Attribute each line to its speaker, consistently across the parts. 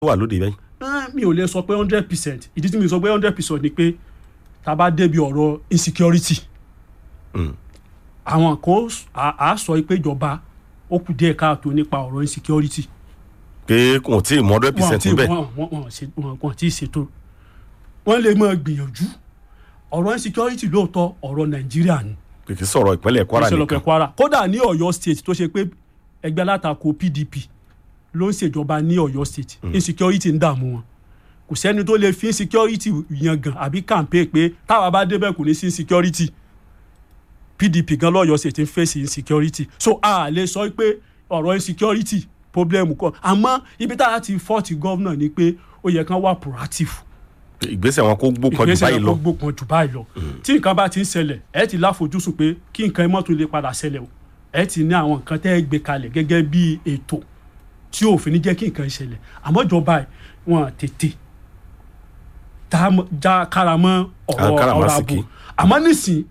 Speaker 1: wà lóde bẹ́ẹ̀.
Speaker 2: Eh, mi ò lè sọ pé hundred percent ìdí tí mi sọ pé hundred percent ni pé tá a bá débi ọ̀rọ̀ insecurity
Speaker 1: Mm.
Speaker 2: àwọn kan á- á sọ pé ìjọba ó kù díẹ̀ káàtó nípa ọ̀rọ̀ insecurity
Speaker 1: pé kò tí ì mọ hundred
Speaker 2: wọn
Speaker 1: percent
Speaker 2: ti
Speaker 1: bẹ́ẹ̀.
Speaker 2: wọn wọn wọn ṣe wọn wọn ti ṣètò wọn lè máa gbìyànjú ọ̀rọ̀ insecurity lóòótọ́ ọ̀rọ̀ nàìjíríà ni
Speaker 1: kì í sọ̀rọ̀ ìpínlẹ̀ Kwara
Speaker 2: ìṣẹ̀lẹ̀
Speaker 1: nìkan.
Speaker 2: ọ̀pẹ̀ kwara kódà ní ọ̀yọ́ state tó ṣe pé ẹgbẹ́ alátakò pdp ló ń ṣèjọba ní ọ̀yọ́ state insecurity ń dààmú wọn kò sẹ́ni tó lè fi insecurity yangàn àbí campaign pé táwa bá débẹ̀ kò ní sí insecurity pdp gan lọ́yọ́ state ń fèsì insecurity so a lè sọ pé ọ̀rọ̀ insecurity problem kọ́ àmọ́ ibi tá a ti fọ́ọ̀tì gọ́vnà ni pé ó yẹ kán wà proactive
Speaker 1: ìgbésẹ̀ wọn kó gbókan jù
Speaker 2: ìgbésẹ̀
Speaker 1: báyìí lọ.
Speaker 2: náà gbópọn jù báyìí lọ tí nǹkan bá ti ń ṣẹlẹ̀ ẹ ti láfojúsùn pé kí nǹkan mọ́ tún lè padà ṣẹlẹ̀ o ẹ ti ní àwọn nǹkan tẹ́ ẹ gbé kalẹ̀ gẹ́gẹ́ bí ètò tí òfin ní jẹ́ kí nǹkan ṣẹlẹ̀ àmọ́ ìjọba ẹ̀ wọn tètè tá a mọ- já kára mọ́ ọ̀rọ̀ ọ̀rọ̀
Speaker 1: Káràmásìkí.
Speaker 2: ààbò àmọ́ nísìn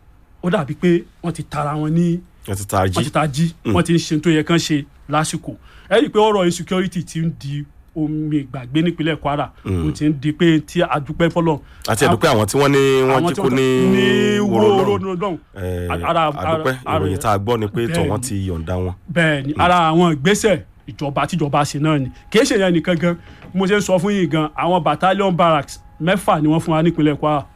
Speaker 2: ó dàbí pé wọ́n ti tara wọn ní
Speaker 1: ẹ ti ta
Speaker 2: wọ́n ti
Speaker 1: jí.
Speaker 2: ta jí wọ́n ti ń ṣe tó yẹ kán ṣe lásìkò ẹ rí i pé ọ̀rọ̀ insecurity ti ń di omi ìgbàgbé nípínlẹ̀ Kwara ó ti ń di pé tí a dúpẹ́ fọlọ́
Speaker 1: àti ẹ̀dùpẹ́ àwọn tí wọ́n ní wọ́n jí kó ní wòrò lọ́rùn.
Speaker 2: lọ́rùn
Speaker 1: Eh,
Speaker 2: Ara-
Speaker 1: àdúpẹ́
Speaker 2: ara-
Speaker 1: ìròyìn tá a gbọ́ ni pé tọ̀
Speaker 2: Bẹ́ẹ̀ni.
Speaker 1: wọ́n ti yọ̀ǹda wọn.
Speaker 2: bẹ́ẹ̀ ni ara àwọn ìgbésẹ̀ ìjọba tíjọba ṣe náà ni kì í ṣe yẹn nìkan gan mo ṣe ń sọ fún yín gan àwọn battalion barracks mẹ́fà ni wọ́n fún wa nípínlẹ̀ Kwara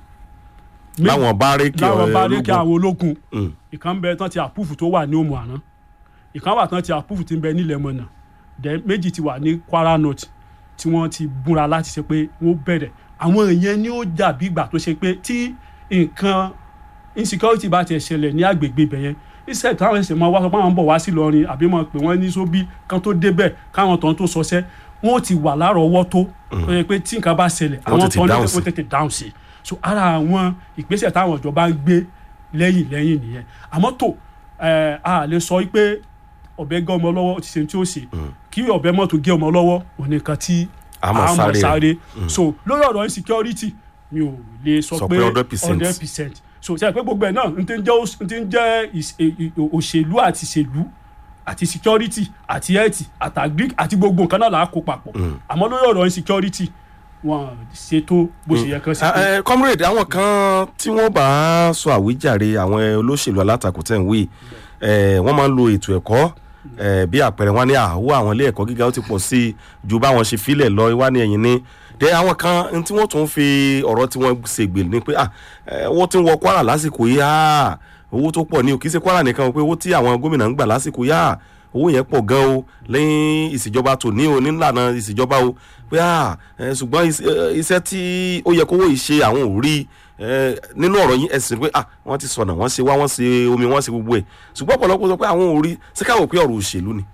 Speaker 2: Mé-
Speaker 1: láwọn bárẹ́kì
Speaker 2: láwọn bá rí kí
Speaker 1: ológun.
Speaker 2: àwọn ológun
Speaker 1: Mm.
Speaker 2: ìkan bẹ tán ti àpúfù tó wà ní òmù àná ìkan wà tán ti àpúfù tí ń bẹ nílẹ̀ mọ̀nà dẹ méjì ti wà ní Kwara North tí wọ́n ti búra láti ṣe pé wọ́n bẹ̀rẹ̀ àwọn èèyàn ni ó dàbí ìgbà tó ṣe pé tí nǹkan insecurity bá ti ṣẹlẹ̀ ní agbègbè ibẹ̀ yẹn iṣẹ́ táwọn ẹsẹ̀ máa wá sọ pé àwọn ń bọ̀ wá sí Ìlọrin àbí máa pè wọ́n ní sóbí kan tó débẹ̀ káwọn tán tó sọṣẹ́ wọ́n ti wà lárọ̀ọ́wọ́tó tó yẹ pé tí nǹkan bá ṣẹlẹ̀
Speaker 1: Wọ́n
Speaker 2: àwọn
Speaker 1: tètè
Speaker 2: tán ní
Speaker 1: dáhùn sí.
Speaker 2: wọ́n tètè dáhùn sí so ara àwọn ìgbésẹ̀ táwọn ìjọba ń gbé lẹ́yìn lẹ́yìn nìyẹn àmọ́ tó ẹ̀, a lè sọ pé ọ̀bẹ gé ọmọ lọ́wọ́ ó ti ṣe tí ó ṣe kí ọ̀bẹ mọ́tò gé ọmọ lọ́wọ́ òní nǹkan tí
Speaker 1: A máa sáré rẹ̀.
Speaker 2: so lórí ọ̀rọ̀ insecurity mi ò lè sọ
Speaker 1: Sọ
Speaker 2: pé
Speaker 1: pé 100%.
Speaker 2: hundred percent so ṣe pé gbogbo ẹ̀ náà n ti ń jẹ́ òṣ- n ti ń jẹ́ ìṣ- e- e- òṣèlú àti ìṣèlú àti security àti health àti agric àti gbogbo nǹkan náà là á kó papọ̀ àmọ́ lórí ọ̀rọ̀ insecurity wọn ṣètò bó ṣe yẹ kán ṣe.
Speaker 1: Ah, eh, comrade àwọn kan tí wọ́n bá sọ àwíjàre àwọn olóṣèlú alátakò tẹ̀ ń wí eh, wọ́n máa ń lo ètò ẹ̀kọ́ eh, bí àpẹẹrẹ wọn ní àwọ̀ àwọn ilé ẹ̀kọ́ gíga ó ti pọ̀ sí i ju báwọn ṣe filẹ̀ lọ wá ní ẹ̀yìn ní dé àwọn kan n tí wọ́n tún fi ọ̀rọ̀ tí wọ́n ṣègbè ní pé ah, eh, owó tí ń wọ Kwara lásìkò yìí ah, owó tó pọ̀ ní o kì í ṣe Kwara nìkan o pé owó tí àwọn gómìnà ń gbà lásìkò yìí ah, owó yẹn pọ̀ gan o lẹ́yìn ìṣèjọba tòní o nílànà ìṣèjọba o pé à ẹ, ṣùgbọ́n is- ẹ, iṣẹ́ tí ó yẹ kówó yìí ṣe àwọn ò rí ẹ, nínú ọ̀rọ̀ yín ẹ̀sìn pé à wọ́n ti sọ̀nà wọ́n ṣe wá wọ́n ṣe omi wọ́n ṣe gbogbo ẹ̀ ṣùgbọ́n ọ̀pọ̀lọpọ̀ sọ pé àwọn ò rí ṣé káwọ́ pé ọ̀rọ̀ òṣèlú ni.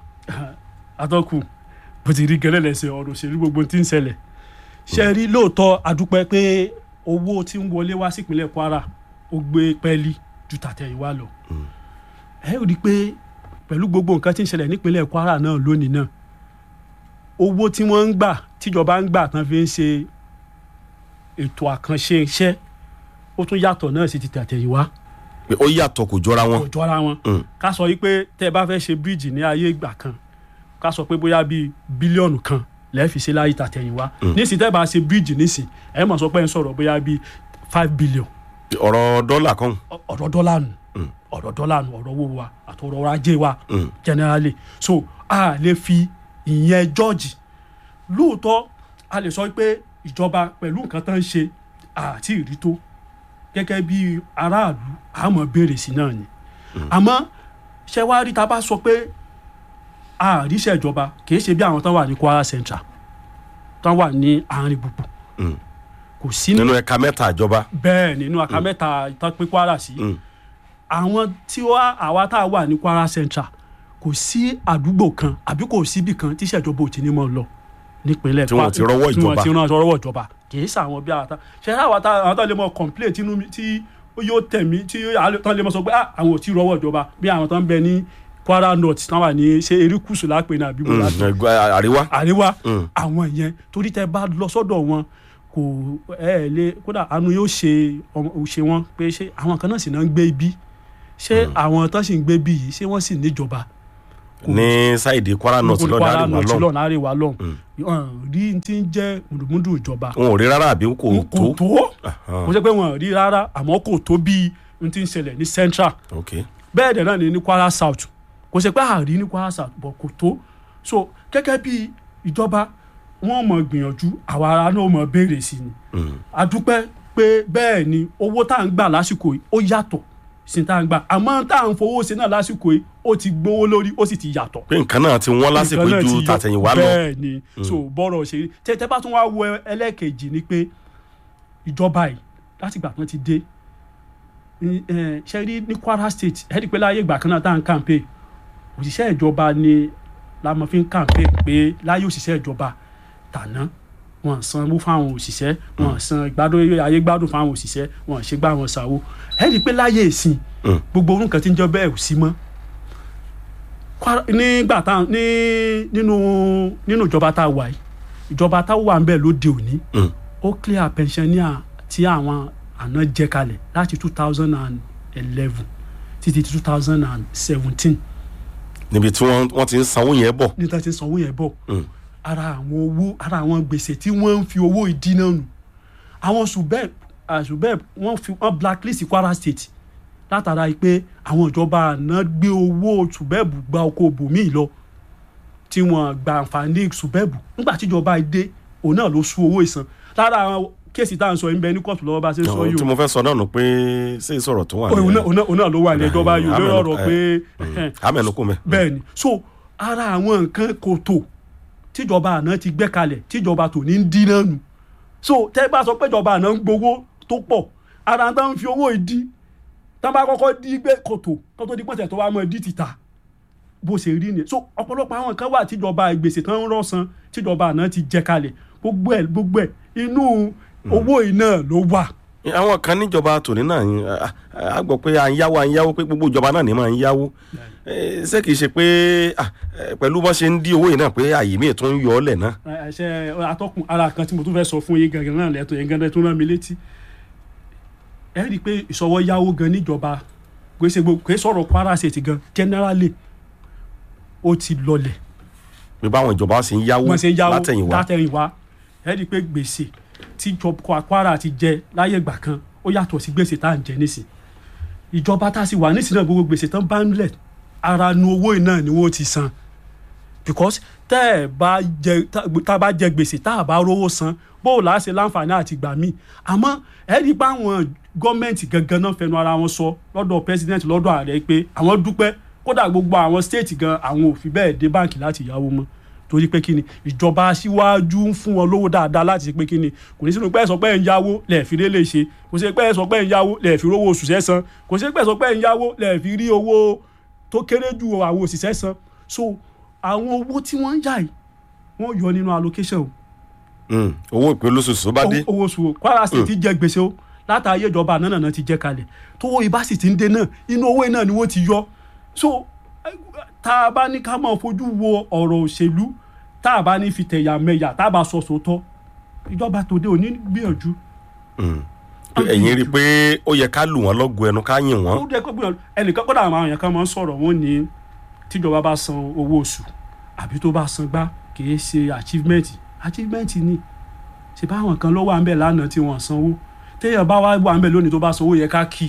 Speaker 2: atọ́kù bó ti rí gẹ́lẹ́ lẹ́sẹ̀ ọ̀rọ̀ òṣèlú gbogbo tí ń ṣẹlẹ̀ ṣe rí lóòótọ́ adúpẹ́ pé owó tí ń wọlé wá sípínlẹ̀ Kwara ó gbé pẹ́ẹ́lí ju tàtẹ̀yìnwá lọ ẹ rí i pé pẹ̀lú gbogbo nǹkan tí ń ṣẹlẹ̀ nípínlẹ̀ Kwara náà lónìí náà owó tí wọ́n ń gbà tíjọba ń gbà tán fi ń ṣe ètò àkànṣe iṣẹ́ ó tún yàtọ̀ náà sí ti tàtẹ̀yìnwá
Speaker 1: pé ó yàtọ̀ kò jọra wọn.
Speaker 2: kò jọra wọn
Speaker 1: Mm.
Speaker 2: ká sọ yìí pé tẹ́ ẹ bá fẹ́ ṣe bíríìjì ní ayé ìgbà kan ká sọ pé bóyá bíi bílíọ̀nù kan lẹ́ẹ̀fi ṣe láyé tàtẹ̀yìnwá nísìnyí tẹ́ ẹ bá ṣe bíríìjì nísìnyí ẹ mọ̀ sọ pé ń sọ̀rọ̀ bóyá bíi five billion
Speaker 1: ọ̀rọ̀ dọ́là kan
Speaker 2: Ọ- ọ̀rọ̀ dọ́là nù ọ̀rọ̀ dọ́là nù ọ̀rọ̀ owó wa àti ọ̀rọ̀ ajé wa
Speaker 1: Mm.
Speaker 2: generally so a lè fi ìyẹn jọ́ọ̀jì lóòótọ́ a lè sọ pé ìjọba pẹ̀lú nǹkan tó ń ṣe àti ìrí tó gẹ́gẹ́ bí aráàlú àmọ́ béèrè sí náà ni àmọ́ ṣé wàá rí ta bá sọ pé àríṣẹ́ ìjọba kì í ṣe bí àwọn tán wà ní Kwara Central tán wà ní àárín gbùgbù
Speaker 1: Mm.
Speaker 2: kò sí ní
Speaker 1: nínú ẹ̀ka mẹ́ta ìjọba.
Speaker 2: bẹ́ẹ̀ nínú àká mẹ́ta tán pín Kwara sí
Speaker 1: Mm.
Speaker 2: àwọn tí wá àwa tá a wà ní Kwara Central kò sí àdúgbò kan àbí kò síbì kan tí ìṣèjọba ò ti ní mọ̀ lọ nípínlẹ̀
Speaker 1: Tí wọn ò ti rọ́wọ́
Speaker 2: tí wọn
Speaker 1: ìjọba.
Speaker 2: ti rọ́wọ́ ìjọba kì í sàwọn bí àwọn tá ṣe é àwọn tá àwọn tá lè mọ complain tínú mi tí yóò tẹ̀ mí tí yóò tán lè mọ sọ pé ah àwọn ò tí rọ́wọ́ ìjọba bí àwọn tán bẹ ní Kwara North tán wà ní ṣe erékùsù lápè ní àbí
Speaker 1: Mm,
Speaker 2: bọ́lá
Speaker 1: ẹgbẹ́ àríwá.
Speaker 2: àríwá
Speaker 1: Mm.
Speaker 2: àwọn yẹn torí tẹ bá lọ sọ́dọ̀ wọn kò ẹ ẹ lé kódà àánú yóò ṣe ọmọ- ṣe wọn pé ṣé àwọn kan náà sì náà ń gbé ibi ṣé àwọn tán sì ń gbé bí yìí ṣé wọ́n sì níjọba
Speaker 1: ní sáìdì kwara north lọ́dọ̀
Speaker 2: Kwara
Speaker 1: àríwá
Speaker 2: North
Speaker 1: lọ́n
Speaker 2: lọ́nà àríwá lọ́n rí ti ń jẹ́ mùdùmùdù ìjọba
Speaker 1: wọn ò rí rárá àbí kò
Speaker 2: kò
Speaker 1: tó
Speaker 2: tó kò ṣe pé wọn rí rárá àmọ́ kò tó bí n ti ń ṣẹlẹ̀ ní central
Speaker 1: ok
Speaker 2: bẹ́ẹ̀ dẹ̀ náà ni ní kwara south kò ṣe pé àárí ní kwara south bọ̀ kò tó so gẹ́gẹ́ bí ìjọba wọ́n mọ̀ gbìyànjú àwa ara náà mọ̀ béèrè sí ni
Speaker 1: Mm.
Speaker 2: a dúpẹ́ pé bẹ́ẹ̀ ni owó tá à ń gbà lásìkò yìí ó yàtọ̀ sí tá à ń gbà àmọ́ tá à ń fowó ṣe náà lásìkò yìí ó ti gbówó lórí ó sì ti yàtọ̀
Speaker 1: pé nǹkan náà ti wọ́n lásìkò
Speaker 2: nǹkan náà
Speaker 1: ju
Speaker 2: ti yọ.
Speaker 1: tàtẹ̀yìnwá lọ
Speaker 2: bẹ́ẹ̀ ni so bọ́rọ̀ ṣe rí tẹ́tẹ́ bá tún wá wo ẹlẹ́ẹ̀kejì ni pé ìjọba yìí láti ìgbà kan ti dé ní, eh, ṣe rí ní Kwara State ẹ̀ẹ́dì pé láyé ìgbà kan náà tá à ń kàǹpé òṣìṣẹ́ ìjọba ni la mọ̀ fi ń kàǹpé pé láyé òṣìṣẹ́ ìjọba tàná wọn sanwó fáwọn òṣìṣẹ́ wọn san ìgbádùn ayé gbádùn fáwọn òṣìṣẹ́ wọn ṣe gbá wọn ṣàwó ẹ̀ẹ́dì pé láyé ìsìn
Speaker 1: Mm.
Speaker 2: gbogbo orun kan ti ń jọ bẹ́ẹ̀ ò sí mọ́ Kwara- nígbà tá ní nínú nínú ìjọba tá a wà yìí ìjọba tá a wà ń bẹ̀ lóde òní
Speaker 1: Mm.
Speaker 2: ó clear pensioner tí àwọn àná jẹ kalẹ̀ láti two thousand and eleven títí two thousand and seventeen
Speaker 1: níbi tí wọ́n wọ́n ti ń sanwó yẹn bọ̀
Speaker 2: níta ti sanwó yẹn bọ̀
Speaker 1: Mm.
Speaker 2: ara àwọn owó ara àwọn gbèsè tí wọ́n ń fi owó ìdínà nù àwọn subeb ah, subeb wọ́n fi wọ́n blacklist Kwara State látara pé àwọn ìjọba àná gbé owó subeb gba oko bòmíì lọ tí wọ́n gba àǹfààní subeb nígbà tíjọba dé òun náà ló sú owó ìsan lára àwọn kéèsì tá à ń sọ yìí ń bẹ ní kóòtù lọ́wọ́ bá a ṣe ń sọ yìí
Speaker 1: tí
Speaker 2: o
Speaker 1: mo fẹ́ sọ náà nù pé ṣé ìsọ̀rọ̀ tó wà
Speaker 2: òun náà-
Speaker 1: ní
Speaker 2: òun náà- òun náà ló wà ní ìjọba yìí lórí ọ̀rọ̀ pé
Speaker 1: amẹnukú mẹ.
Speaker 2: bẹ́ẹ̀ ni so ara àwọn nǹkan kò tó tíjọba àná ti gbé kalẹ̀ tíjọba tò ní ń dínà nù so tẹ́ bá sọ pé ìjọba àná ń gbowó tó pọ̀ ara tá ń fi owó ìdí tá bá kọ́kọ́ dí gbé kòtò tó tó di pọ̀tẹ̀ tó wá mọ́ ìdí títà bó ṣe rí ni so ọ̀pọ̀lọpọ̀ àwọn kan wà tíjọba ìgbèsè tán ń rọ̀ṣán tíjọba àná ti jẹ kalẹ̀ gbogbo ẹ̀ gbogbo ẹ̀ inú owó iná ló wà
Speaker 1: àwọn kan níjọba tòní náà ń- a- a a gbọ́ pé à ń yáwó à ń yáwó pé gbogbo ìjọba náà ní máa ń yáwó Eh, ṣé kìí ṣe pé ah, eh, pẹ̀lú bọ́n ṣe ń dí owó yìí náà pé àyè míì tó ń yọ ọ́ lẹ̀ náà.
Speaker 2: ẹṣẹ atọ́kùn ara kan tí mo tún fẹ́ sọ fún yín gangan náà lẹ́tọ̀ yẹn gangan tó rán mi létí ẹ rí i pé ìṣọwọ́ yáwó gan níjọba gbèsè gbogbo kò sọ̀rọ̀ Kwara State gan generally ó ti lọlẹ̀
Speaker 1: pé báwọn ìjọba ṣe ń yáwó
Speaker 2: wọ́n ṣe ń yáwó
Speaker 1: látẹ̀yìnwá
Speaker 2: látẹ̀yìnwá ẹ rí i pé gbèsè tí ìjọba Kwara ti jẹ láyé ìgbà kan ó yàtọ̀ sí gbèsè tá à ń jẹ nísìn ìjọba tá a sì wà nísìn náà gbogbo gbèsè tán bá ń lẹ̀ ara nu owó yìí náà ni wọ́n ti san because tẹ́ ẹ̀ bá jẹ tá tá a bá jẹ gbèsè tá a bá rówó san bó o láá ṣe láǹfààní àti gbà míì àmọ́ ẹ rí i pé àwọn gọ́ọ̀mẹ̀ntì gangan náà fẹnu ara wọn sọ lọ́dọ̀ president lọ́dọ̀ ààrẹ pé àwọn dúpẹ́ kódà gbogbo àwọn state gan àwọn ò fi bẹ́ẹ̀ dé báǹkì láti yáwó mọ́ torí pé kíni ìjọba aṣíwájú ń fún wọn lówó dáadáa láti ṣe pé kíni kò ní sínú pé ẹ sọ pé ẹ ń yáwó lẹ́ẹ̀fi lé lè ṣe kò sí pé ẹ sọ pé ẹ ń yáwó lẹ́ẹ̀fi rówó oṣù sẹ́san kò sí pé ẹ sọ pé ẹ ń yáwó lẹ́ẹ̀fi rí owó tó kéré ju àwọn òṣìṣẹ́ san so àwọn owó tí wọ́n ń yà yìí wọ́n yọ nínú allocation o
Speaker 1: Mm, owó ìpín olóṣooṣù tó bá dé
Speaker 2: owó owó oṣù o Kwara State ti jẹ gbèsè o látàáyé ìjọba àná náà ti jẹ kalẹ̀ tówó ibà sì ti ń dé náà inú owó náà ni wọ́n ti yọ so eh, tá a bá ní ká máa fojú wo ọ̀rọ̀ òṣèlú tá a bá ní fi tẹ̀yà mẹ́yà tá a bá sọ sòótọ́ ìjọba tòde òní gbìyànjú
Speaker 1: Mm. Pé ẹ̀yin rí i pé ó yẹ ká lù wọ́n lọ́gùn ẹnu ká yìn wọ́n
Speaker 2: ó dẹ́ kó gbìyànjú ẹnìkan kódà àwọn èèyàn kan máa ń sọ̀rọ̀ wọn ní tíjọba bá san owó oṣù àbí tó bá san gbá kì í ṣe achievement achievement ni ṣe báwọn kan ló wà ń bẹ̀ lánàá tí wọ́n sanwó téèyàn bá wá wà ń bẹ̀ lónìí tó bá sanwó yẹ ká kí i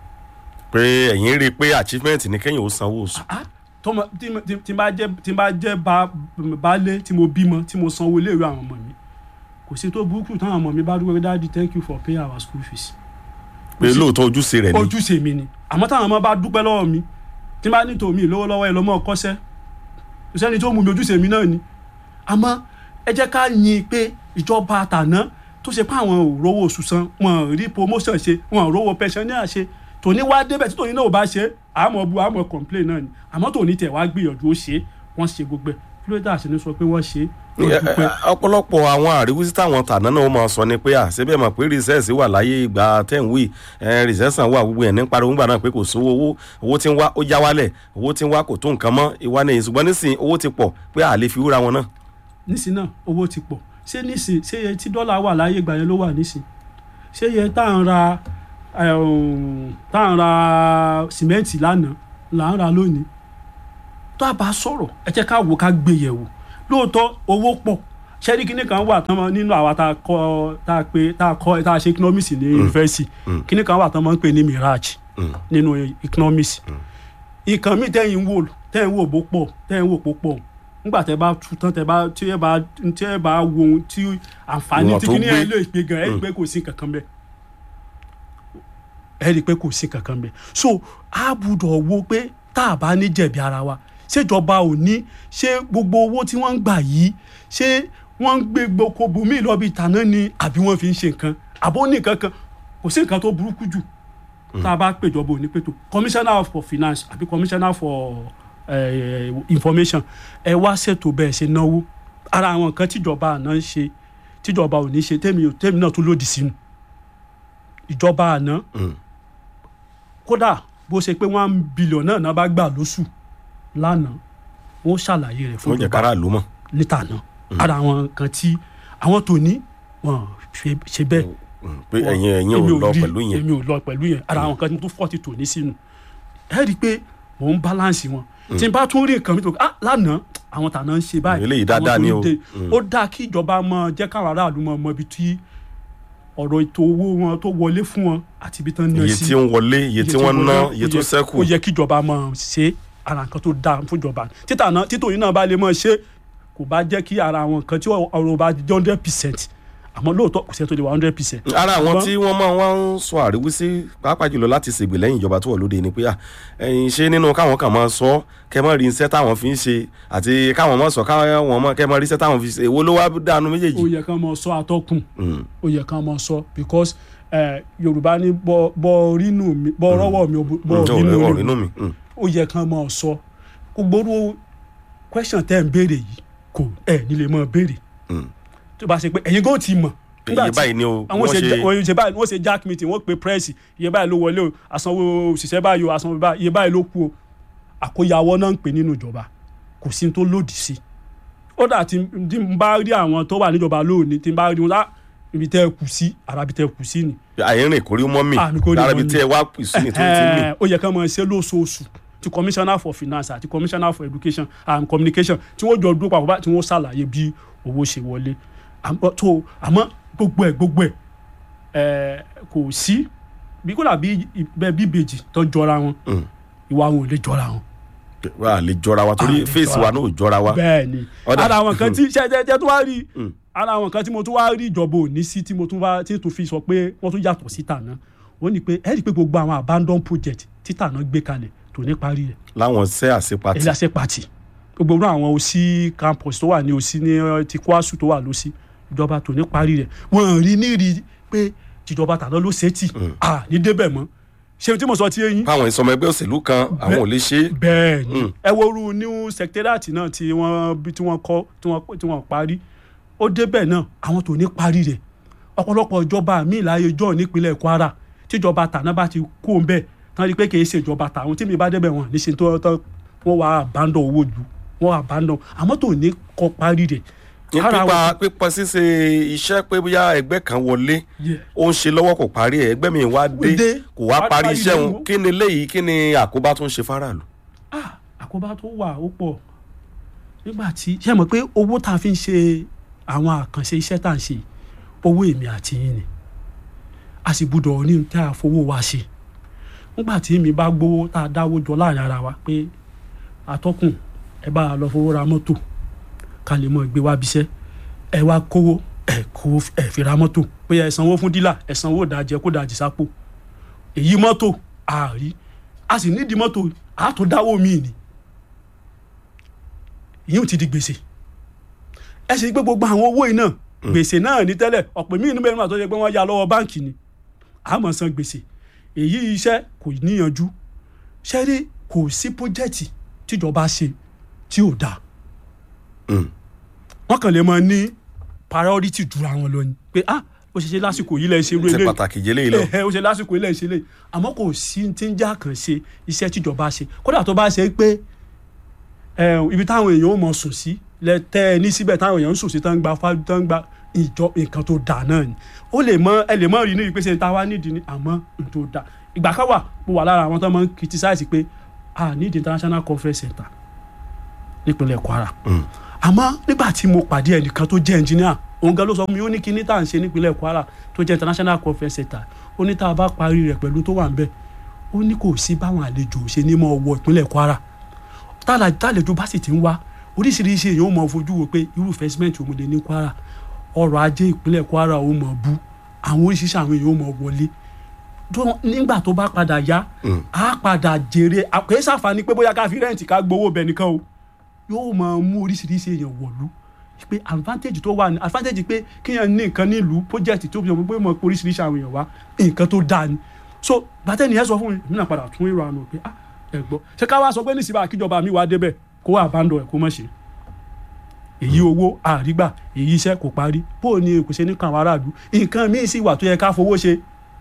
Speaker 1: pé ẹ̀yin rí i pé achievement ní kẹ́yìn ó sanwó oṣù
Speaker 2: ah tọmọ tí mo- tí- tí n bá jẹ tí n bá jẹ ba baálé tí mo bímọ tí mo sanwó iléèwé àwọn ọmọ mi kò sí tó burúkú táwọn ọmọ mi bá dúró dáàdi thank you for paying our school fees
Speaker 1: pé lóòótọ́ ojúṣe rẹ̀ ni
Speaker 2: ojúṣe mi ni àmọ́ táwọn ọmọ bá dúpẹ́ lọ́wọ́ mi tí n bá ní tòmí lówó lọ́wọ́ ẹ lọ́mọ kọ́sẹ́ kò sẹ́ni tó mú mi ojúṣe mi náà ni àmọ́ ẹ jẹ́ ká yin pé ìjọba àtàná tó ṣe pé àwọn ò rówó oṣù san wọn ò rí promotion ṣe wọn ò rówó pensioner ṣe tòní wá débẹ̀ tí tòní náà ò bá ṣe àmọ́ bu àmọ́ complain náà ni àmọ́ tòní tẹ̀ wá gbìyànjú ó ṣe wọ́n ṣe gbogbo ẹ̀ kí ló dé àṣẹ sọ pé wọ́n ṣe wọ́n
Speaker 1: Ẹ-
Speaker 2: dúpẹ́.
Speaker 1: ẹ- ọ̀pọ̀lọpọ̀ àwọn àríwísí táwọn tàná náà ó máa sọ ni pé à síbẹ̀ mọ̀ pé rìsẹ́ẹ̀sì wà láyé ìgbà tẹ̀wé rìsẹ́ẹ̀sì wà gbogbo ẹ̀ ní pariwo ńgbà náà pé kò sówó owó owó tí ń wá ó já wálẹ̀ owó tí ń wá kò tó nǹkan mọ́ ìwà nìyí ṣùgbọ́n nísìnyí owó ti pọ̀ pé à lè fi wúra wọn náà.
Speaker 2: nísìn náà owó ti pọ̀ ṣé nísìn ṣé iye tí dọ́là wà láyé ìgbà yẹn ló wà nísìn ṣé iye tá à ń ra um, tá à ń ra sìmẹ́ǹtì lánàá là ń ra lónìí tó a bá sọ̀rọ̀ ẹ jẹ́ ká wò ká gbé yẹ̀wò lóòótọ́ owó pọ̀ ṣẹ́rí kíní kan wà tán mọ́ nínú àwa tá a kọ́ tá a pé tá a kọ́ tá a ṣe economics ní yunifásitì kíní kan wà tán mọ́ ń pè ní mirage nínú economics nǹkan míì tẹ́yìn wò tẹ́yìn wò bó pọ̀ tẹ́yìn wò pó pọ̀ nígbà tẹ́ bá tu tán tẹ́ bá tí ẹ bá tí ẹ bá wo ohun tí àǹfààní
Speaker 1: Ìwọ̀n
Speaker 2: tí
Speaker 1: tó
Speaker 2: kíní ẹ
Speaker 1: gbé.
Speaker 2: lè gbé gan ẹ rí i pé kò sí kankan bẹ́ẹ̀ ẹ rí i pé kò sí kankan bẹ́ẹ̀ so a gbúdọ̀ wo pé tá a bá ní jẹ̀bi ara wa ṣèjọba ò ní ṣé gbogbo owó tí wọ́n ń gbà yìí ṣé wọ́n ń gbé gboko bùnmí lọ́bi tàná ni àbí wọ́n fi ń ṣe nǹkan àbó ní nǹkan kan kò sí nǹkan tó burúkú jù tá a bá péjọba ò ní pètò commissioner for finance àbí commissioner for eh, information ẹ wá ṣètò bẹ́ẹ̀ ṣe náwó ara àwọn nǹkan tíjọba àná ń ṣe tíjọba ò ní ṣe tèmi ò- tèmi náà tún lòdì sínú ìjọba àná
Speaker 1: Mm.
Speaker 2: kódà bó ṣe pé one billion náà náà bá gbà lóṣù lánàá wọn ṣàlàyé rẹ̀ fún
Speaker 1: wọ́n jẹ́
Speaker 2: ìjọba
Speaker 1: kára ló mọ̀
Speaker 2: níta náà ara àwọn nǹkan tí àwọn tó ní wọn ṣe ṣe bẹ́ẹ̀
Speaker 1: Mm, pé ẹ̀yin ẹ̀yin ò
Speaker 2: èmi
Speaker 1: lọ
Speaker 2: rí-
Speaker 1: pẹ̀lú yẹn
Speaker 2: èmi ò lọ pẹ̀lú yẹn ara àwọn nǹkan tí mo tún fọ́ọ̀tì tò ní sínú ẹ rí i pé mò ń balance wọn tí n bá tún rí nǹkan mi tó ah lánàá àwọn tàná ń ṣe báyìí
Speaker 1: Eléyìí
Speaker 2: àwọn
Speaker 1: dáadáa
Speaker 2: tó
Speaker 1: ni
Speaker 2: ń
Speaker 1: o.
Speaker 2: dé.
Speaker 1: Mm.
Speaker 2: ó dáa kí ìjọba mọ jẹ́ káwọn aráàlú mọ mọ ibi tí ọ̀rọ̀ ètò owó wọn tó wọlé fún wọn àti ibi tán ná
Speaker 1: iye
Speaker 2: sí
Speaker 1: tí ń wọlé iye tí wọ́n ná
Speaker 2: wọlé,
Speaker 1: iye
Speaker 2: ó
Speaker 1: tó
Speaker 2: yẹ-
Speaker 1: ṣẹ́kù
Speaker 2: ó yẹ kí ìjọba máa ṣe ara nǹkan tó dáa fún ìjọba títà náà títò yìí náà bá lè máa ṣe kò bá jẹ́ kí ara àwọn nǹkan tí ọ̀rọ̀ bá jẹ́ hundred percent àmọ́ lóòótọ́ kò sẹ́ni tó lè wá hundred percent.
Speaker 1: ara àwọn
Speaker 2: Ṣùgbọ́n-
Speaker 1: tí wọ́n máa wá ń sọ àríwísí pàápàá jùlọ láti ṣègbè lẹ́yìn ìjọba tó wà lóde ni pé à ẹ̀yin ṣe nínú káwọn kan máa sọ kẹ́ mọ́ rí iṣẹ́ táwọn fi ń ṣe àti káwọn máa sọ káwọn mọ́ kẹ́ mọ́ rí iṣẹ́ táwọn fi ṣe èwo ló wá dànù méjèèjì.
Speaker 2: ó yẹ kán mọ sọ atọ́kùn
Speaker 1: Mm,
Speaker 2: ó yẹ kán mọ sọ because eh, yorùbá ní bọ bọ rínú mi bọ rọwọ mi bọ
Speaker 1: mm,
Speaker 2: rínú
Speaker 1: ọ̀rọ̀
Speaker 2: mi
Speaker 1: inú mi. mm,
Speaker 2: ó yẹ kán mọ sọ gbogbo orú question tẹ́ ń béèrè yìí kò ẹ̀ nílé mọ́ béèrè
Speaker 1: mm.
Speaker 2: tó bá ṣe pé ẹ̀yin kò tí ì mọ̀ nígbà
Speaker 1: iye
Speaker 2: tí-
Speaker 1: báyìí ni o
Speaker 2: àwọn
Speaker 1: wọ́n
Speaker 2: ṣe
Speaker 1: ṣe
Speaker 2: wọ́n ṣe báyìí wọ́n ṣe jack meeting wọ́n pe press iye báyìí ló wọlé o àsanwó òṣìṣẹ́ báyìí o àsanwó báyìí iye báyìí ló kú o àkóyawọ́ náà ń pè nínú ìjọba kò sí ní tó lòdì sí ó dà tí tí n bá rí àwọn tó wà níjọba lónìí tí n bá rí wọn lá ibi tẹ́ ẹ kù sí ara ibi tẹ́ ẹ kù sí ni
Speaker 1: àyẹ̀rìn kórí mọ́ mi
Speaker 2: Ah, mi kò rí
Speaker 1: lára
Speaker 2: mọ́
Speaker 1: ibi
Speaker 2: mi.
Speaker 1: tí ẹ wá pì sí ni tó ti mì.
Speaker 2: Ẹ̀hẹ́n, ó yẹ kí wọ́n máa ṣe lóṣooṣù ti commissioner for finance àti commissioner for education and communication tí wọ́n jọ dúró papọ̀ bá tí wọ́n ṣàlàyé bí owó ṣe wọlé àmọ́ tó àmọ́ gbogbo ẹ̀ gbogbo ẹ̀ ẹ̀ kò sí bí kò dàbí bẹ́ẹ̀ bí ìbejì tó jọra wọn
Speaker 1: Mm.
Speaker 2: ìwà wọn ò lè jọra wọn
Speaker 1: wà á lè jọra wa
Speaker 2: Ah,
Speaker 1: torí
Speaker 2: lè
Speaker 1: fèsì
Speaker 2: jọra
Speaker 1: wa náà ò jọra wa.
Speaker 2: bẹ́ẹ̀ ni
Speaker 1: Ọ̀dà.
Speaker 2: ara àwọn kan tí ṣẹ́jẹ́jẹ́ tó wá rí
Speaker 1: Mm.
Speaker 2: ara àwọn kan tí mo tún wá rí ìjọba òní sí tí mo tún wá tí tó fi sọ pé wọ́n tún yàtọ̀ sí tàná wọ́n ní pé ẹ rí i pé gbogbo àwọn abandon project tí tàná gbé kalẹ̀ tó ní parí rẹ̀
Speaker 1: láwọn ṣẹ́ àṣepatì.
Speaker 2: ẹlẹ́sẹ̀ pàtì gbogbo irú àwọn òsì campus tó wà ní òsì ní eh, ti kwasu tó wà lọ́sí ìjọba tó ní parí rẹ̀ wọ́n rí ní rí pé tìjọba tàná ló ṣe tì à ní débẹ̀ mọ́ ṣé tí mo sọ ti yẹn
Speaker 1: fáwọn ìsọmọ ẹgbẹ́ òṣèlú kan àwọn ò lè ṣe é.
Speaker 2: bẹ́ẹ̀ ni
Speaker 1: Mm.
Speaker 2: ẹ wo irú new secretariat náà tí wọ́n bí tí wọ́n kọ́ tí wọ́n tí wọ́n parí ó débẹ̀ náà àwọn tó ní parí rẹ̀ ọ̀pọ̀lọpọ̀ ìjọba míì láyé jọ́ nípínlẹ̀ Kwara tíjọba tàná bá ti kó ń bẹ̀ tán rí i pé kì í ṣe ìjọba tàwọn tí mi bá débẹ̀ wọn níṣẹ́ tó tán wọ́n wá abandon owó ju wọ́n wá abandon àmọ́ tó ní kọ́ parí rẹ̀
Speaker 1: ní
Speaker 2: Ara
Speaker 1: pípa
Speaker 2: wọn-
Speaker 1: pípa ṣíṣe iṣẹ́ pé bóyá ẹgbẹ́ kan wọlé
Speaker 2: Yeah.
Speaker 1: ó ń ṣe lọ́wọ́ kò parí ẹ̀ ẹgbẹ́ mi wá dé
Speaker 2: dé,
Speaker 1: kò wá
Speaker 2: wá
Speaker 1: parí
Speaker 2: parí
Speaker 1: iṣẹ́
Speaker 2: rẹ̀
Speaker 1: òun
Speaker 2: wò.
Speaker 1: kí ni léyìí kí ni àkóbá tó ń ṣe fáráàlú.
Speaker 2: ah àkóbá tó wà ó pọ̀ nígbà tí ṣe mọ̀ pé owó tá a fi ń ṣe àwọn àkànṣe iṣẹ́ tá à ń ṣe owó èmi àti yín ni a sì gbúdọ̀ ní tá a fowó wa ṣe nígbà tí èmi bá gbowó tá a dáwó jọ láàrin ara wa pé atọ́kùn ẹ bá a lọ fowó ra mọ́tò ká lè mọ gbé wá bíṣẹ́ ẹ wá kówó ẹ kó ẹ fi ra mọ́tò pé ẹ sanwó fún dílà ẹ sanwó ìdajẹ kó dajì sápò èyí mọ́tò àárí a sì nídìí mọ́tò a tó dáwó míì ni ìyẹn ò ti di gbèsè ẹ sì gbé gbogbo àwọn owó yìí náà gbèsè náà ní tẹ́lẹ̀ ọ̀pọ̀ míì níbẹ̀ nígbà tó yẹ pé wọ́n yá lọ́wọ́ báǹkì ni a máa san gbèsè èyí iṣẹ́ kò níyanjú ṣẹ́rí kò sí pọ́jẹ́tì tíjọba ṣe tí ò dáa
Speaker 1: Mm.
Speaker 2: wọ́n kàn lè máa ní priority jura wọn lọ ni pé ah ó ṣe ṣe lásìkò yìí lẹ́ ṣe irú
Speaker 1: ṣe
Speaker 2: eléyìí
Speaker 1: pàtàkì jẹ́ léyìí lọ.
Speaker 2: ẹ ó ṣe lásìkò ilé ìṣẹ̀lẹ̀ àmọ́ kò sí ti ń já kàn ṣe iṣẹ́ tíjọba ṣe kódà tó bá ṣe pé ẹ, ibi táwọn èèyàn ó mọ sùn sí lẹ́tẹ́ ẹ ní síbẹ̀ táwọn èèyàn ń sùn sí tán ń gba fájú tán ń gba ìjọ nǹkan tó dà náà ni ó lè mọ ẹ lè mọ rí ní ìpèsè tá a wá nídìí ni àmọ́ n tó dà ìgbà kan wà mo wà lára àwọn tó máa ń criticize pé a need international conference center nípínlẹ̀ kwara
Speaker 1: Mm.
Speaker 2: àmọ́ nígbà tí mo pàdé ẹnìkan tó jẹ́ ẹnjìníà òun gan ló sọ fún mi ó ní kíní tá à ń ṣe nípínlẹ̀ kwara tó jẹ́ international conference center ó ní tá a bá parí rẹ̀ pẹ̀lú tó wà ń bẹ̀ ó ní kò sí báwọn àlejò ṣe ní mọ́ wọ ìpínlẹ̀ kwara tálà- tálejò bá sì ti ń wá oríṣiríṣi èèyàn ó mọ fojú wo pé irú investment òun lè ní kwara ọrọ̀ ajé ìpínlẹ̀ kwara ó mọ̀ bú àwọn oríṣiríṣi àwọn èèyàn ó mọ̀ wọlé tó- nígbà tó bá padà yá
Speaker 1: Mm.
Speaker 2: á padà jèrè àpè sàǹfààní pé bóyá ká fi rẹ́ǹtì ká gbowó bẹ̀ nìkan o yóò máa mú oríṣiríṣi èèyàn wọ̀lú pé advantage tó wà ní advantage pé kéèyàn ní nǹkan nílùú project tó fi hàn pé mọ̀ pé oríṣiríṣi àwọn èèyàn wá nǹkan tó dáa ni so gbàtẹ́ni ẹ sọ fún mi èmi náà padà tún èrò àná pé ah ẹ gbọ́ ṣé ká wá sọ pé nísìbà kíjọba mi wá débẹ̀ kó wà abandon ẹ̀ kó mọ̀ ṣe èyí owó àrígbà èyí iṣẹ́ kò parí bó o ní kò ṣe ní kan àwọn aráàlú nǹkan míì sì wà tó yẹ ká fowó ṣe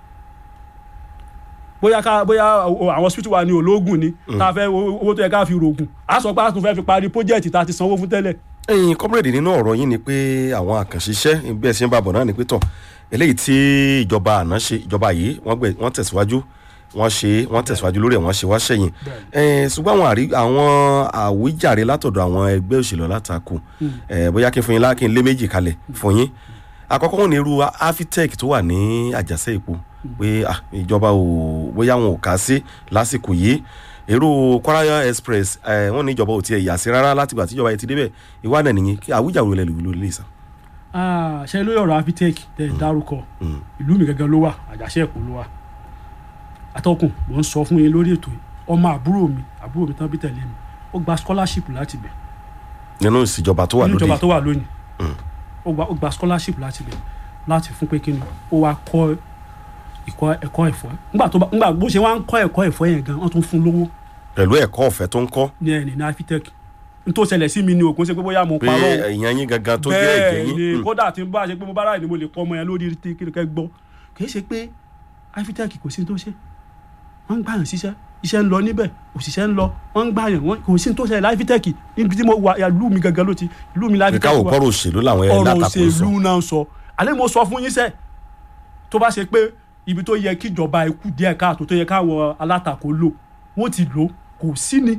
Speaker 2: bóyá ká bóyá o- àwọn hospital wa ní ológun ni tá a fẹ́ owó owó tó yẹ ká fi rògùn a sọ pé a tún fẹ́ fi parí project tá a ti sanwó fún tẹ́lẹ̀
Speaker 1: ẹyin comrade nínú ọ̀rọ̀ yín ni pé àwọn àkànṣiṣẹ́ bí ẹ ṣe ń bá bọ̀ náà ni pé tọ̀ eléyìí tí ìjọba àná ṣe ìjọba yìí wọ́n gbẹ wọ́n tẹ̀síwájú wọ́n ṣe wọ́n tẹ̀síwájú lórí ẹ̀ wọ́n ṣe wá ṣẹ̀yìn ẹ̀ẹ́n ṣùgbọ́n àwọn àrí àwọn àwíjàre látọ̀dọ̀ àwọn ẹgbẹ́ òṣèlú alátakò ẹ̀ bóyá kí n fún yín lá kí n lé méjì kalẹ̀ fún yín àkọ́kọ́ wọn ní irú afitech tó wà ní àjàṣe epo pé ah, ìjọba ò bóyá wọn ò kà sí lásìkò yìí èrò kwara express ẹ wọn ní ìjọba ò tiẹ̀ yà sí rárá látìgbà tíjọba yẹn ti débẹ̀ ìwà náà nìyí kí àwíjàre olè lòlò lè sàn.
Speaker 2: Ah, ṣe lórí ọ̀rọ̀ avitech tẹ̀ dárúkọ
Speaker 1: Mm.
Speaker 2: ìlú mi gangan ló wà àjàṣe ẹ̀kọ́ ló wà atọ́kùn mò ń sọ fún yín lórí ètò yìí ọmọ àbúrò mi àbúrò mi tán bí tẹ̀lé mi ó gba scholarship láti bẹ̀
Speaker 1: nínú ìṣèjọba tó wà
Speaker 2: nínú
Speaker 1: lóde
Speaker 2: ìjọba tó wà lónìí
Speaker 1: Mm.
Speaker 2: ó gba ó gba scholarship láti bẹ̀ láti fún pé kíni ó wá kọ́ ìkọ́ ẹ̀kọ́ ẹ̀fọ́ nígbà tó bá nígbà bó ṣe wá ń kọ́ ẹ̀kọ́ ẹ̀fọ́ yẹn gan wọ́n tún fún lówó
Speaker 1: pẹ̀lú ẹ̀kọ́ ọ̀fẹ́ tó ń kọ́
Speaker 2: ní ẹni ní avitech n tó ṣẹlẹ̀ sí mi ni òkun ṣe pé bóyá mo
Speaker 1: pé
Speaker 2: parọ́ o
Speaker 1: èèyàn yín gangan tó jẹ́ ẹ̀jẹ̀
Speaker 2: bẹ́ẹ̀
Speaker 1: yín
Speaker 2: ni
Speaker 1: Mm.
Speaker 2: kódà tí n bá ṣe pé mo bá ráàyè ni mo lè kọ́ ọmọ yẹn lórí tí kí kẹ́ gbọ́ kì í ṣe pé afitech kò sí ní tó ṣe wọ́n ń gbàyàn síṣẹ́ iṣẹ́ ń lọ níbẹ̀ òṣìṣẹ́ ń lọ wọ́n ń gbàyàn wọ́n kò sí ní tó ṣe láfitech níbi tí mo wà ìlú mi gangan ló ti ìlú mi
Speaker 1: pé
Speaker 2: láfitech
Speaker 1: káwọ
Speaker 2: wà
Speaker 1: kọ́rọ̀ òṣèlú làwọn ẹ̀
Speaker 2: ọ̀rọ̀
Speaker 1: látakò sọ
Speaker 2: òṣèlú náà ń sọ àlẹ́ mo sọ fún yín sẹ́ tó bá ṣe pé ibi tó yẹ kíjọba ikú díẹ̀ káàtó tó yẹ káwọn alátakò lò wọ́n ti lò kò sí ni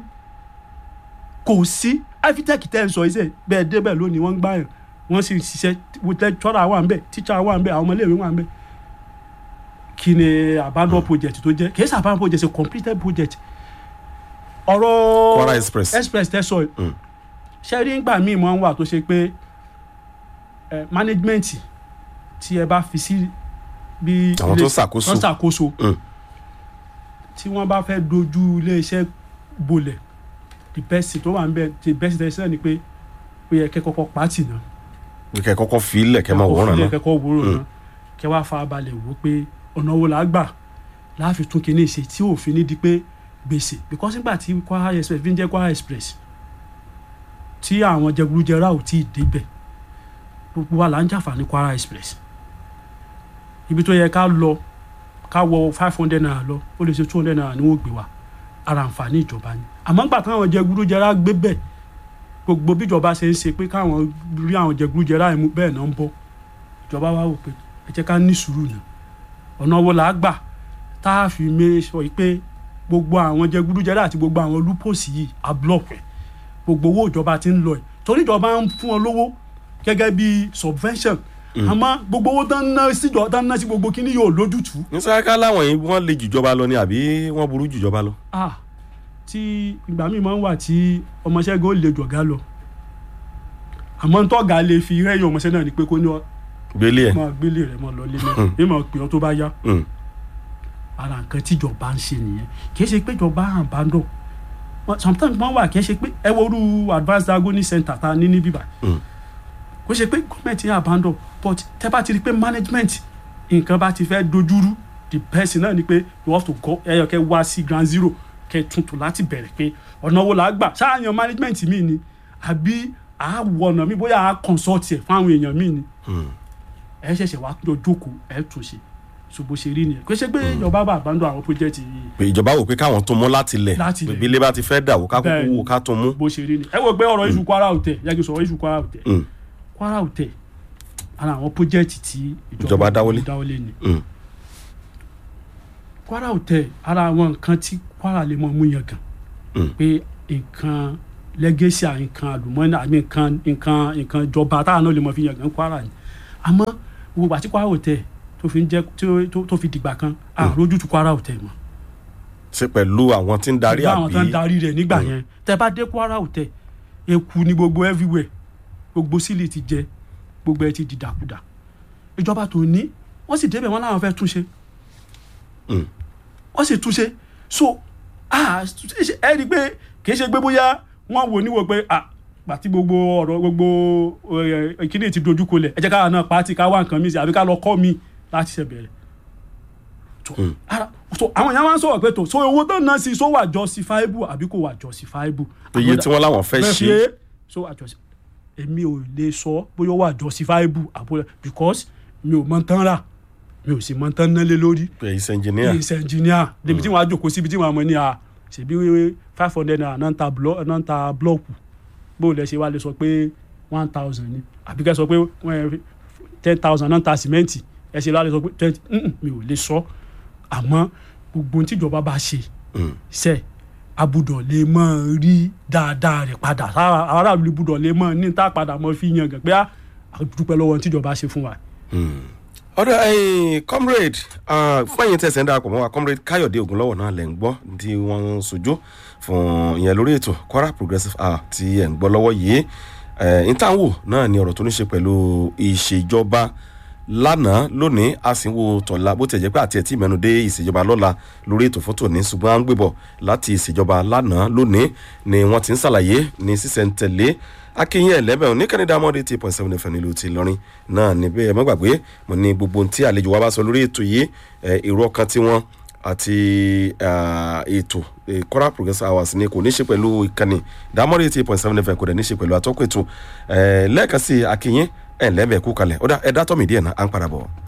Speaker 2: kò sí afitech tẹ́ ń sọ iṣẹ́ bẹ́ẹ̀ débẹ̀ lónìí wọ́n ń gbàyàn wọ́n sì ṣiṣẹ́ lecturer wà ń bẹ̀ teacher wà ń bẹ̀ àwọn ọmọléèwé wà ń bẹ̀ kí ni abandon project tó jẹ́ kì í ṣe abandon project ṣe completed project ọ̀rọ̀
Speaker 1: Kwara Express.
Speaker 2: express tẹ́ sọ yìí
Speaker 1: Mm.
Speaker 2: ṣe rí ngbà míì mọ́ ń wà tó ṣe pé ẹ management tí ẹ bá fi sí bí
Speaker 1: Àwọn tó ń ṣàkóso.
Speaker 2: tó ń ṣàkóso
Speaker 1: Mm.
Speaker 2: tí wọ́n bá fẹ́ dojú iléeṣẹ́ bolẹ̀ the best thing tó wà ń bẹ the best thing sẹ́ni pé ó yẹ kẹ́ kọ́kọ́ pàtì náà
Speaker 1: pé kẹ́ kọ́kọ́ fi ilẹ̀ kẹ́ máa wòran náà
Speaker 2: kẹ́kọ̀ọ́ wòran
Speaker 1: Mm.
Speaker 2: náà kẹ́ wá fa balẹ̀ wò pé ọ̀nà wo la gbà láàfin tún kinní ṣe tí òfin ní di pé gbèsè because nígbà tí Kwara express fi ń jẹ́ Kwara express tí àwọn jẹgúdújẹrá ò tí ì débẹ̀ gbogbo wa là ń jàǹfààní Kwara express ibi tó yẹ ká lọ ká wọ five hundred naira lọ ó lè ṣe two hundred naira ni wọ́n gbé wa ara àǹfààní ìjọba ni àmọ́ nígbà táwọn jẹgúdújẹrá gbé bẹ̀ gbogbo bíjọba ṣe ń ṣe pé káwọn rí àwọn jẹgúdújẹrá yẹn mú bẹ́ẹ̀ náà ń bọ́ ìjọba wa wò pé ẹ jẹ́ ká ní sùúrù nà ọ̀nà wo là á gbà tá a fi mé sọ yìí pé gbogbo àwọn jẹgúdújẹrá àti gbogbo àwọn lúpọ̀sì yìí á blọọkì ẹ̀ gbogbo owó ìjọba ti ń lọ ẹ̀ torí ìjọba ń fún wọn lówó gẹ́gẹ́ bí subvention àmọ́ gbogbo owó tán ń ná síjọ tán ń ná sí gbogbo kíní yóò lójútùú
Speaker 1: ní sáká láwọn yìí wọ́n lè jùjọba lọ ni àbí wọ́n burú jùjọba lọ.
Speaker 2: ah tí ìgbà míì máa ń wà tí ọmọọṣẹ́ gan lè jọ̀gá lọ àmọ́ ntọ́gà lè fi rẹ́yìn ọmọọṣẹ́ náà ni pé kó ní ọ
Speaker 1: gbélé ẹ̀
Speaker 2: máa gbélé rẹ̀ mọ́ lọ lé náà ní máa pè ọ́ tó bá yá
Speaker 1: Mm.
Speaker 2: ara nǹkan tíjọba ń ṣe nìyẹn kì í ṣe pé ìjọba àbádọ́ sometimes wọ́n wà kì í ṣe pé ẹ wo orú advanced agony center ta ní ní bíbá
Speaker 1: Mm.
Speaker 2: kò ṣe pé gọ́ọ̀mẹ̀ntì àbádọ́ but tẹ́ bá ti rí i pé management nǹkan bá ti fẹ́ dojúrú the person náà ni pé you have to go ẹyọ kẹ wá sí ground zero kẹ tuntun láti bẹ̀rẹ̀ pé ọ̀nà wo là á gbà ṣáàyàn management mi ni àbí àwọ̀ ọ̀nà mi bóyá à consult ẹ̀ fún àwọn èèyàn mi ni
Speaker 1: Mm.
Speaker 2: ẹ ṣẹ̀ṣẹ̀ wá jọ jókòó ẹ tún ṣe so bó ṣe rí nìyẹn kò ṣe pé ìjọba bá àbádọ́ àwọn project yìí
Speaker 1: pé ìjọba wò pé káwọn tó mú láti lẹ̀
Speaker 2: Láti
Speaker 1: pé
Speaker 2: ilẹ̀.
Speaker 1: bí ilé bá ti fẹ́ dà wò ká kúkú
Speaker 2: Bẹ́ẹ̀ni.
Speaker 1: wò ká tó mú.
Speaker 2: bó ṣe rí nìyẹn ẹ wò pé ọ̀rọ̀ iṣu Kwara Hotel yàgò sọ̀rọ̀ iṣu Kwara Hotel
Speaker 1: Mm.
Speaker 2: Kwara Hotel ara àwọn project tí
Speaker 1: Ìjọba dáwọ́lé.
Speaker 2: dáwọ́lé ni
Speaker 1: Mm.
Speaker 2: Kwara Hotel ara àwọn nǹkan tí Kwara lè mọ mú yàn gan
Speaker 1: Mm.
Speaker 2: pé nǹkan lẹ́gẹ́sì à nǹkan àlùmọ́nì àmì nǹkan nǹkan nǹkan ìjọba táwọn náà lè mọ fi yan gan kwara ni àmọ́ gbogbo àti kwara hotel tó fi ń jẹ́ tó- tó- tó fi dìgbà kan àrójútu kwara hotel mọ́
Speaker 1: ṣe pẹ̀lú àwọn tí ń darí
Speaker 2: pẹ̀lú àwọn tó ń
Speaker 1: àbí
Speaker 2: darí rẹ̀ nígbà yẹn tẹ bá dé kwara hotel eku ní gbogbo everywhere gbogbo sílì ti jẹ gbogbo ẹ ti di dàkúdà ìjọba tó ní wọ́n sì débẹ̀ wọ́n láwọn fẹ́ túnṣe
Speaker 1: Mm.
Speaker 2: wọ́n sì túnṣe so ah, ẹ rí i pé kì í ṣe pé bóyá wọ́n wò níwò pé ah, pàtí gbogbo ọ̀rọ̀ gbogbo ẹ̀, ìkíni ti dojú kolẹ̀ ẹ jẹ́ káwa náà pàtí ká wá nǹkan mi sí àbí ká lọ kọ́ mi láti ṣe bẹ̀rẹ̀ so ara- so àwọn èèyàn máa ń sọ̀rọ̀ pé tó so owó tó ń ná sí so wà justifiable àbí kò wà justifiable.
Speaker 1: iye tí wọ́n láwọn fẹ́ ṣe
Speaker 2: so wà justifiable èmi ò lè sọ bóyá ó wà justifiable àbúrò because mi ò mọ tán rà mi ò sì mọ tán ná lé lórí
Speaker 1: pé iṣẹ́ engineer
Speaker 2: ní iṣẹ́ engineer débi tí wọ́n á jòkó síbi tí wọ́á mọ ní a ṣèbí five hundred naira náà ń ta blọ- náà ń ta blọọkù bó lẹ ṣe wá lè sọ pé one thousand ni àbí ká sọ pé ten thousand náà ń ta sìmẹ́ǹtì ẹ ṣe lálẹ́ sọ pé twenty mi ò lè sọ àmọ́ gbogbo ohun tíjọba bá ṣe
Speaker 1: Mm.
Speaker 2: ṣe abudọ̀ lè mọ̀ rí dáadáa rẹ̀ padà sára aráàlú ibùdó lè mọ̀ ní tá a padà mọ̀ fi yan gàn pé a dúpẹ́ lọ́wọ́ ohun tíjọba ṣe fún wa.
Speaker 1: ọ̀dọ̀ ẹ̀yin comrade ah, fún ẹ̀yin tẹ̀sán darapọ̀ mọ́ wa comrade káyọ̀dé ògúnlọ́wọ̀ náà lẹ̀ ń gbọ́ tí wọ́n ń sojú fún ìyẹn lórí ètò kwara progressive hour tí ẹ̀ ń gbọ́ lọ́wọ́ yìí ìtàwọ̀ náà ni ọ̀rọ̀ tó ní ṣe pẹ̀lú ìṣèjọba lánàá lónìí a sì ń wo tọ̀la bó tẹ̀ jẹ́ pé àti ẹ̀ tí mẹ́nu dé ìṣèjọba lọ́la lórí ètò fún tòní ṣùgbọ́n à ń gbébọ̀ láti ìṣèjọba lánàá lónìí ni wọ́n ti ń ṣàlàyé ní sísẹ̀ntẹ̀lé akínyìn ẹlẹ́bẹ̀ òní kẹ́nìdá mọ́dé tí point seven fm nílùú ti lọ́rin náà níbẹ̀ ẹ má gbàgbé mo ní gbogbo ohun tí àlejò wa bá sọ lórí ètò yìí ẹ, èrò ọkàn tiwọn àti ah, ètò eh, Kwara progressive hours ni kò ní ṣe pẹ̀lú ìkànnì dámọ́dé tí point seven fm kò dẹ̀ ní ṣe pẹ̀lú atọ́kùn ètò ẹ, lẹ́ẹ̀kan sí akínyìn ẹlẹ́bẹ̀ kú kalẹ̀ ó dá ẹ dá tọ́ mi díẹ̀ náà à ń padà bọ̀.